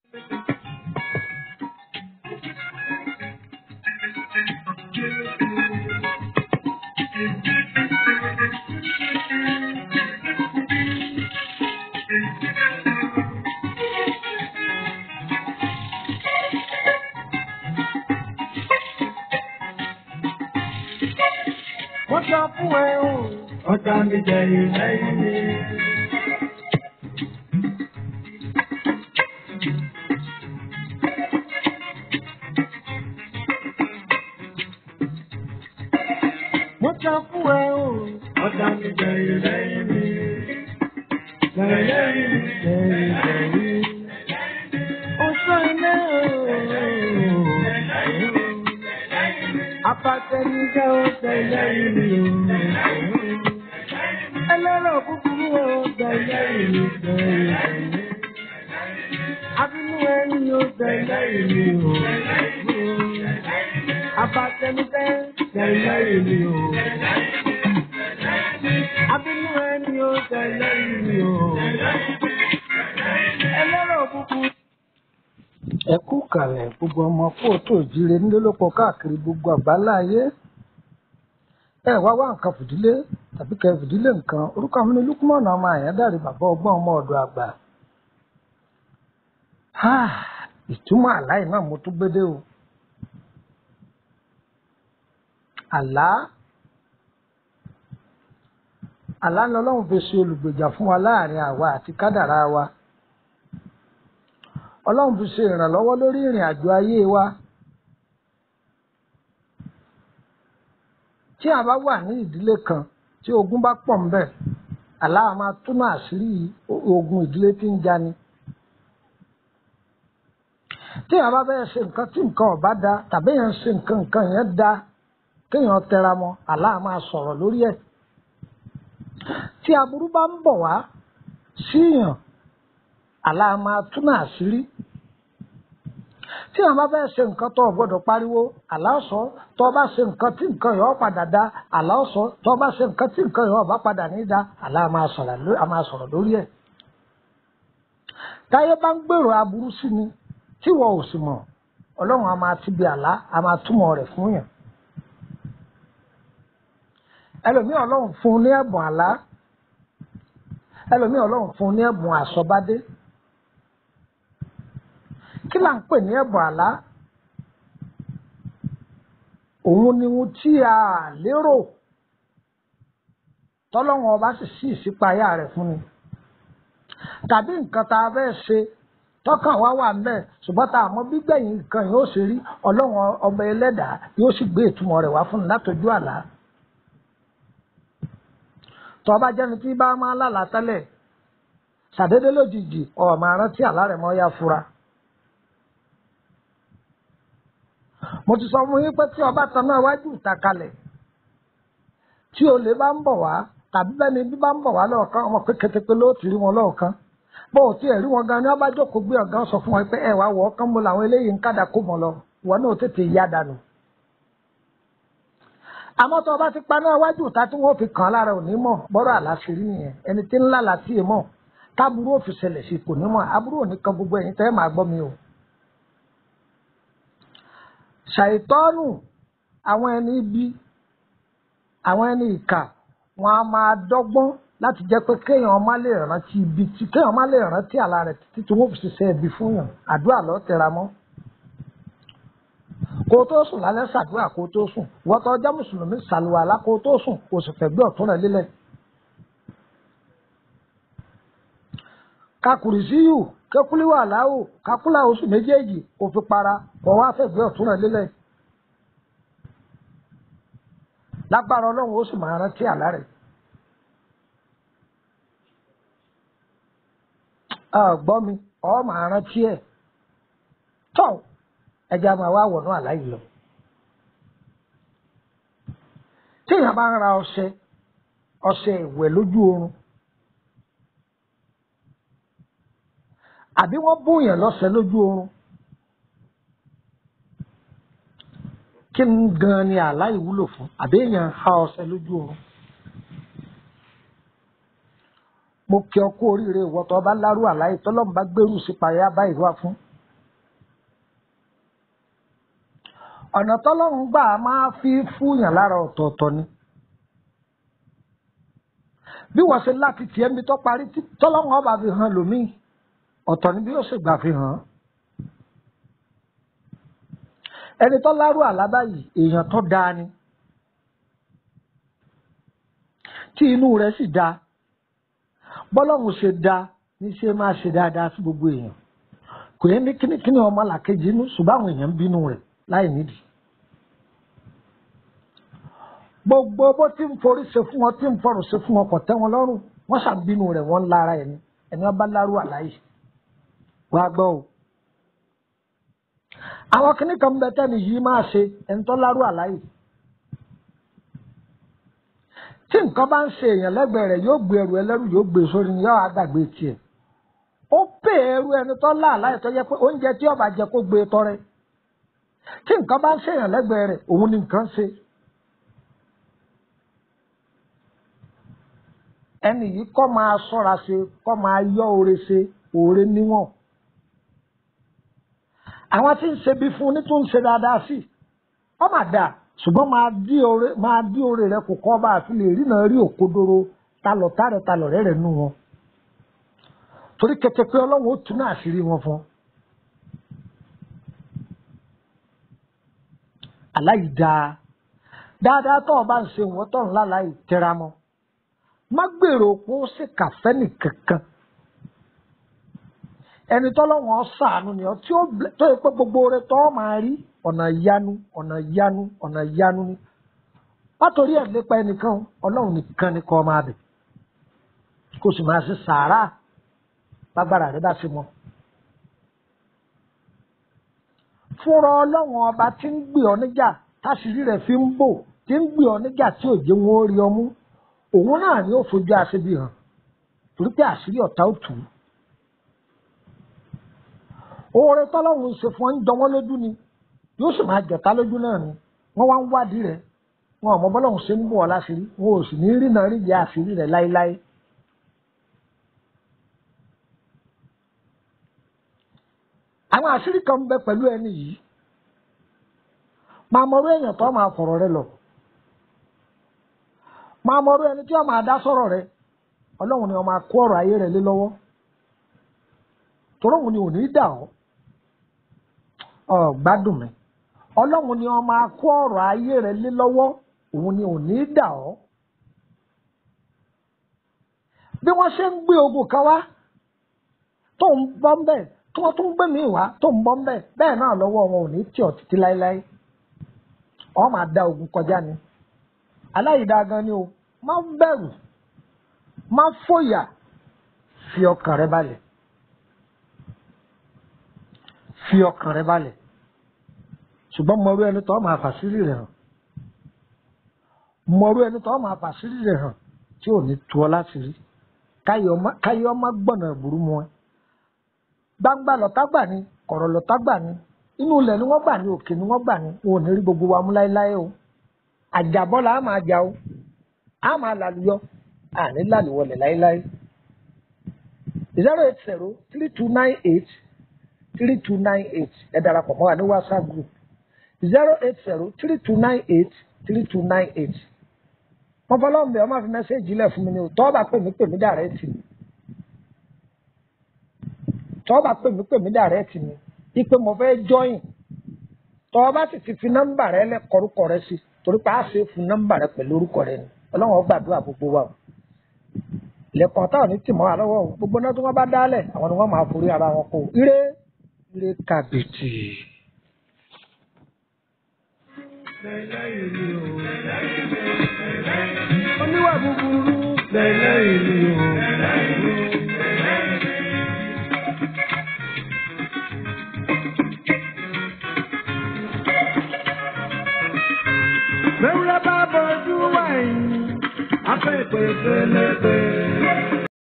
Wọ́n sọ fún ẹ o. Ọ̀tá mi jẹ ìlẹ́yìn mi. Wọ́n sọ fún ẹ o. Ọ̀tá mi jẹ ìlẹ́yìn mi. Lẹ́yìn mi, lẹ́yìn mi. Oṣù ilé o. Apàtẹnijẹ́ ó tẹ̀lé ìlú. Ẹlẹ́rọ̀ búburú ó tẹ̀lé ìlú. Abínú ẹni ó tẹ̀lé ìlú. Apàtẹnijẹ́ tẹ̀lé ìlú. Abínú ẹni ó tẹ̀lé ìlú. Ẹlẹ́rọ̀ búburú ẹ kú kàlẹ̀ gbogbo ọmọ kóòtù òjìrè nílòpọ̀ káàkiri gbogbo àgbálá ayé ẹ wá wá nǹkan fìdílé tàbí kẹ fìdílé nǹkan orúkọ mi ní lukumọ̀nà ọmọ àyádáre bàbá ọgbọ́n ọmọ ọ̀dọ̀ àgbà ìtumọ̀ àláì náà mo tún gbédè o àlá àlá ni ọlọ́run fi ṣe olùgbèjà fún wa láàrin àwa àti kádàrá wa ọlọ́run fi ṣe ìrànlọ́wọ́ lórí ìrìn àjò ayé wa tí a bá wà ní ìdílé kan tí ogun bá pọ̀ ńbẹ̀ àlá máa túmọ̀ àṣírí ogun ìdílé tí ń jani tí a bá bẹ́ẹ̀ ṣe nǹkan tí nǹkan ọ̀bá da tàbí èèyàn ṣe nǹkan nǹkan yẹn da kéèyàn tẹra mọ́ àlá máa sọ̀rọ̀ lórí ẹ̀ tí aburú bá ń bọ̀ wá síyàn àlá máa túnà àṣírí tí àwọn bá fẹ́ ṣe nǹkan tó o gbọ́dọ̀ pariwo àlá ọ̀sọ́ tó o bá ṣe nǹkan tí nǹkan yọ̀ padà dá àlá ọ̀sọ́ tó o bá ṣe nǹkan tí nǹkan yọ̀ bá padà ní dá àlá máa sọ̀rọ̀ lórí ẹ̀. táyé bá ń gbèrò aburú sí ni tí wọn ò sì mọ̀ ọlọ́run a máa ti bi àlá a máa túmọ̀ rẹ̀ fún yàn. ẹlòmíì ọlọ́run fún un ní ẹ̀bùn àlá ẹlòmíì ọlọ́run fún un ní ẹ̀bùn àsọbádé kí là ń pè ní ẹ̀bùn àlá òun ni ohun tí a lérò tọ́lọ́wọ́n ọba sì sí ìṣípayá rẹ̀ fún ni tàbí nǹkan tá a fẹ́ ṣe tọ́kàn wá wà ńbẹ̀ ṣùgbọ́n tá a mọ̀ gbígbẹ̀yìn nǹkan yóò ṣe rí ọlọ́wọ́n ọba ẹlẹ́dàá yóò sì gbé ìtumọ̀ rẹ̀ wá fún ni látọjú àlá tọ́ba jẹ́ni tí bá máa lálàá tẹ́lẹ̀ ṣàdédé lójijì ọ̀ máa rántí àlá rẹ̀ mọ́ yá fura. mo ti sọ fún yín pé tí ọba tan náà wájú ìta kalẹ̀ tí olè bá ń bọ̀ wá tàbí bẹ́ni bí bá ń bọ̀ wá lọ́ọ̀kan ọmọ pé kétépé ló ti rí wọn lọ́ọ̀kan bó o tiẹ̀ rí wọn gan ni ọba jókòó gbé ọ̀gá sọ fún wọn pé ẹ wá wọ̀ ọ́kán mo làwọn eléyìí ń kádà kó mọ̀ lọ ìwọ náà tètè yá dànù. àmọ́ tó ọba ti paná wájú ìta tí wọ́n fi kàn án lára òní mọ̀ bọ́rọ̀ àlàáfírí nìyẹn ẹni tí ńlá làtí ì mọ̀ táburú òfin ṣẹlẹ̀ sí kò ní mọ̀ aburú òní kan gbogbo ẹ̀yin tẹ́ máa gbọ́ mi o ṣàìtọ́nù àwọn ẹni ibi àwọn ẹni ìkà wọn a máa dọ́gbọ́n láti jẹ́ pé kéèyàn má lè rántí ibi tí kéèyàn má lè rántí àlá rẹ̀ títí tí wọ́n fi ṣiṣẹ́ ibi fún yàn àdúrà lọ tẹra mọ́ kó o tó sùn lálẹ́ ṣàdúrà kó o tó sùn wọ́n tó ọjọ́ mùsùlùmí ṣàlùwàlá kó o tó sùn kó o sì fẹ̀gbẹ́ ọ̀tún rẹ̀ lélẹ̀. kakùrì síyù kékulíwà láwù kakúlà oṣù méjèèjì kò fi para kò wá fẹ̀gbẹ́ ọ̀tún rẹ̀ lélẹ̀. lágbára ọlọ́run ó sì máa rántí àlá rẹ̀. gbọ́ mi ọ máa rántí ẹ̀ tọ́ ẹja máa wá wọ̀nú àlá yìí lọ. téèyàn bá ń ra ọṣẹ ọṣẹ ìwẹ̀ lójú oorun àbí wọ́n bóyàn lọ́sẹ̀ lójú oorun kí n gan ni àlá ìwúlò fún àbí èèyàn ha ọṣẹ lójú oorun. mo kí ọ kú oríire ìwọ tó bá lárú àlá yìí tọ́lọ́mù bá gbèrú sí payá báyìí wá fún ọ̀nà tọ́lọ́run gbà máa fi fúyàn lára ọ̀tọ̀ọ̀tọ̀ ni bí wọ́n ṣe láti tiẹ̀ mi tó parí tí tọ́lọ́run ọba fi hàn lómìn ọ̀tọ̀ ni bí ó sì gbà fi hàn án. ẹni tó lárú àlábá yìí èèyàn tó dáa ni tí inú rẹ̀ sì dáa bọ́lọ́run ṣe dáa ní ṣe máa ṣe dáadáa sí gbogbo èèyàn kò yẹ ní kínníkínní ọmọ làkejì inú ṣùgbọ́n àwọn èèyàn ń bínú rẹ̀ láì nídìí. gbogbo bó ti ń forí ṣe fún wọn tí ń fọrùn ṣe fún wọn kò tẹ́ wọn lọ́rùn wọ́n ṣàbínú rẹ̀ wọ́n ń lára ẹni ẹni ọba lárú àláyé wàá gbọ́ o. àwọn kìnnì kan bẹ tẹ́ni yìí máa ṣe ẹni tó lárú àláyé. tí nǹkan bá ń ṣe èèyàn lẹ́gbẹ̀ẹ́ rẹ̀ yóò gbé ẹrù ẹlẹ́rù yóò gbé sórí ni yóò àgbàgbé tiẹ̀. ó pè ẹrù ẹni tó lá àláyé tó yẹ pé oúnjẹ tí ọba jẹ kó gbé tọrẹ. tí nǹkan bá ń ṣe èèyàn lẹ́gbẹ̀ẹ́ rẹ̀ òun ni nǹkan ṣe. ẹni yìí kọ́ máa ṣọ́ra ṣe kọ́ máa yọ oore ṣe oore níwọ̀n. àwọn tí ń ṣe bí fún ní tó ń ṣe dáadáa sí ọ máa dà ṣùgbọ́n máa dí oore máa dí oore rẹ kò kọ́ bá a fi lè rí náà rí òkodoro talọ̀tà rẹ talọ̀rẹ́ rẹ nù wọn. torí kẹtẹ pé ọlọ́run ó tún náà àṣírí wọn fún. aláìdáa dáadáa tó o bá ń ṣe wọn tó ń láláì tẹra mọ́ má gbèrò pé ó sì kàfẹ́ nìkankan ẹni tọ́lọ́wọ́n ṣàánú ni ọ tí ó tó yẹ pé gbogbo rẹ tọ́ máa rí ọ̀nà ìyanu ọ̀nà ìyanu ọ̀nà ìyanu ni látòrí ẹ̀ lépa ẹnìkan ọlọ́run nìkan ni kọ́ máa bẹ̀ kó sì máa ṣe sàárà lágbára rẹ bá ṣe mọ́ fúnra ọlọ́run ọba tí ń gbé ọ níjà táṣìírí rẹ̀ fi ń bò tí ń gbé ọ níjà tí òjò wọn ó rí ọ mú òun náà ni ó fojú aṣebi hàn torí pé àṣírí ọ̀tá ò tù ú. oore tọ́lọ́run ṣe fún ọ ń jọ wọ́n lójú ni yóò sì máa jọ̀tá lójú náà ni wọ́n wá ń wádìí rẹ̀ wọn ò mọ bọ́lọ́run ṣe ń bọ̀ ọ́ láṣìírí wọn ò sì ní rí náà rí ìyá àṣírí rẹ̀ láéláé. àwọn àṣírí kan ń bẹ pẹ̀lú ẹni yìí máa mọ̀rọ̀ èèyàn tó máa fọ̀rọ̀ rẹ lọ máa mọ̀rọ̀ ẹni tí wọ́n máa dá sọ̀rọ̀ rẹ ọlọ́run ni wọ́n máa kó ọ̀rọ̀ ayé rẹ lé lọ́wọ́ tọ́lọ́run ni ò ní dà ọ́ ọ̀ gbádùn mi ọlọ́run ni wọ́n máa kó ọ̀rọ̀ ayé rẹ lé lọ́wọ́ òun ni ò ní dà ọ́ bí wọ́n ṣe ń gbé ogun kan wá tó ń bọ́ ń bẹ̀ tí wọ́n tún gbé mi wá tó ń bọ́ ń bẹ̀ bẹ́ẹ̀ náà lọ́wọ́ wọn ò ní tì ọ́ títí láéláé ọ́ máa da ogun kọjá ni aláìdá gan ni o má bẹ̀rù má fòyà fi ọkàn rẹ balẹ̀ fi ọkàn rẹ balẹ̀ ṣùgbọ́n mọ̀rú ẹni tó máa fàṣírí rẹ̀ hàn mọ̀rú ẹni tó máa fàṣírí rẹ̀ hàn tí ò ní tu ọ láti rí káyọ̀ ọmọ gbọ̀nà ìbúrú mu ẹ gbangba lọ́tà gbà ní kọ̀rọ̀ lọ́tà gbà ní inú ilẹ̀ ni wọ́n gbà ní òkè ni wọ́n gbà ní wọn ò ní rí gbogbo wa mú láéláé o àjàbọ́là á máa jà o á máa làlùyọ àní làlùwọlẹ̀ láéláé zero eight zero three two nine eight three two nine eight ẹ darapọ̀ mọ́ wa ní whatsapp group zero eight zero three two nine eight three two nine eight wọ́n fọlọ́run bẹ̀ ọ́ máa fi mẹ́sẹ́ẹ̀jì lẹ̀ fún mi ni o tọ́ bá pè mí pè mí dàrẹ́tì mi tọ́ bá pè mí pè mí dàrẹ́tì mi ipe mo fẹ́ jọyìn tọ́ bá sì ti fi nọ́mbà rẹ lẹ́kọ̀ọ́rùkọ rẹ sí torí pé a ṣe fún nọ́mbà rẹ pẹ̀lú orúkọ rẹ ni ọlọ́run ó gbàdúrà gbogbo wa o lẹ́kọ̀ọ́ táwọn ní tìmọ́ wa lọ́wọ́ o gbogbo náà tí wọ́n bá dálẹ̀ àwọn ni wọ́n máa forí ara wọn kó o ire ire kàbìtì. oníwà búburú lẹ́lẹ́yìn ni o. Mẹ́wúrẹ́ bá bọ́jú wáyé, afẹ́ ìpè pélépé.